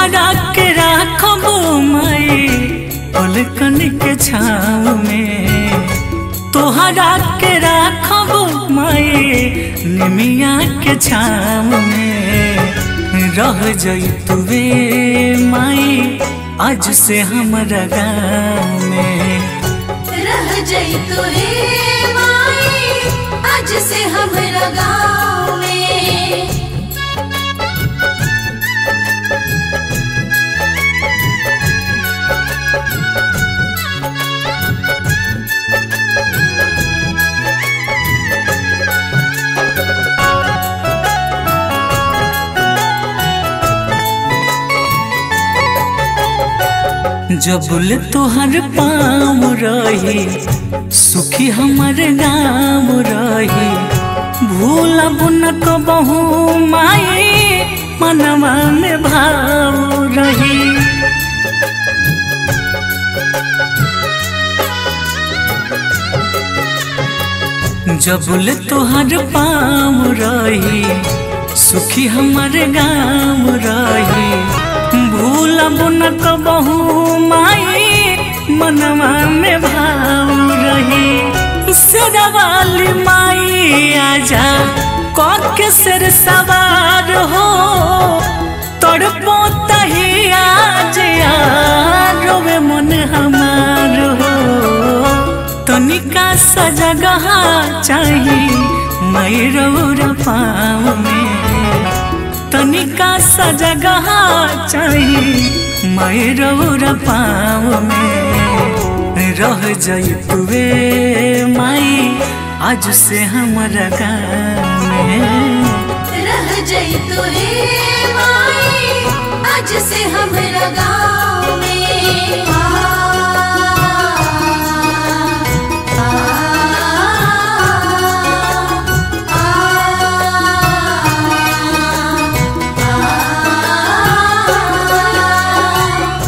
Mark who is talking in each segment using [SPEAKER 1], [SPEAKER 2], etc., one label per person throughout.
[SPEAKER 1] तोहरा के राखब माई पलकन के छाव में तोहरा के राखब माई निमिया के छाव में रह जैतुवे माई आज से हमरा गाँव में
[SPEAKER 2] रह जइतु हे माई आज से हमरा गाँव में
[SPEAKER 1] जबुल तोहर पाँव रही सुखी हमर गाँव रही भूलब न कबहू माई मनवा में भाव रही जबुल तोहर पाँव रही सुखी हमर गाँव रही भूलब न कबहू माई मनवा में भाव रही शेरवाली माई आजा के सिर सवार हो तड़पो तही आज रोवे मन हमार हो तनिका सजगह चाही मैरौर पाँव में तनिका सजगह चाही मैरौर पाँव में रह जैतुवे माई आज से हमरा गाँव में
[SPEAKER 2] रह जइतु हे माई आज से हमरा गाँव में आ, आ, आ, आ, आ,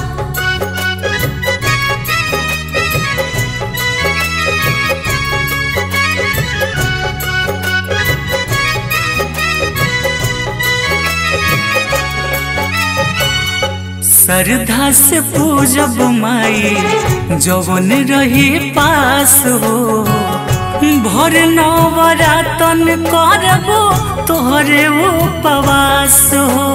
[SPEAKER 1] श्रद्धा से पूजब माई जवन रही पास हो भर नवरातन करबो तोहरे उपवास हो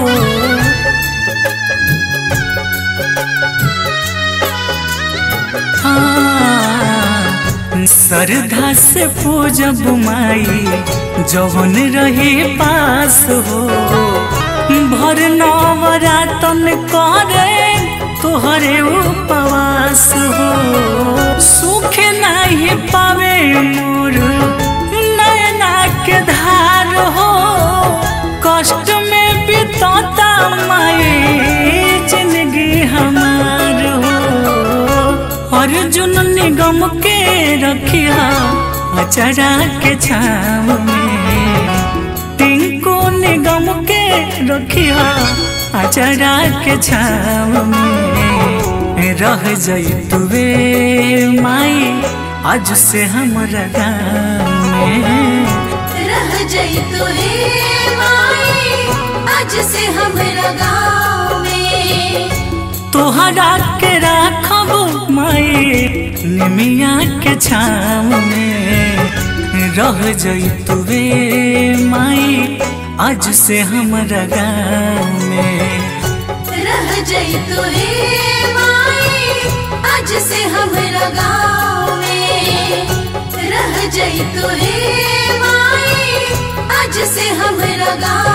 [SPEAKER 1] हाँ, श्रद्धा से पूजब माई जवन रही पास हो भर नवरातन करे तोहरे उपवास हो सुख नहीं पावे मोर नैना के धार हो कष्ट में बितौता माई जिंदगी हमार हो अर्जुन निगम के रखिया अचरा के छाव में टिंको निगम के रखिया अचरा के छाव में रह जैतुवे माई आज से हमरा गाँव में
[SPEAKER 2] रह जइतु हे माई आज से हमरा गाँव में
[SPEAKER 1] तोहरा के राखब माई निमिया के छाव में रह जैतुवे माई आज से हमरा गाँव में
[SPEAKER 2] रह जइतु हे माई आज से हमरा गाँव में रह जइतु हे माई आज से हमरा गाँव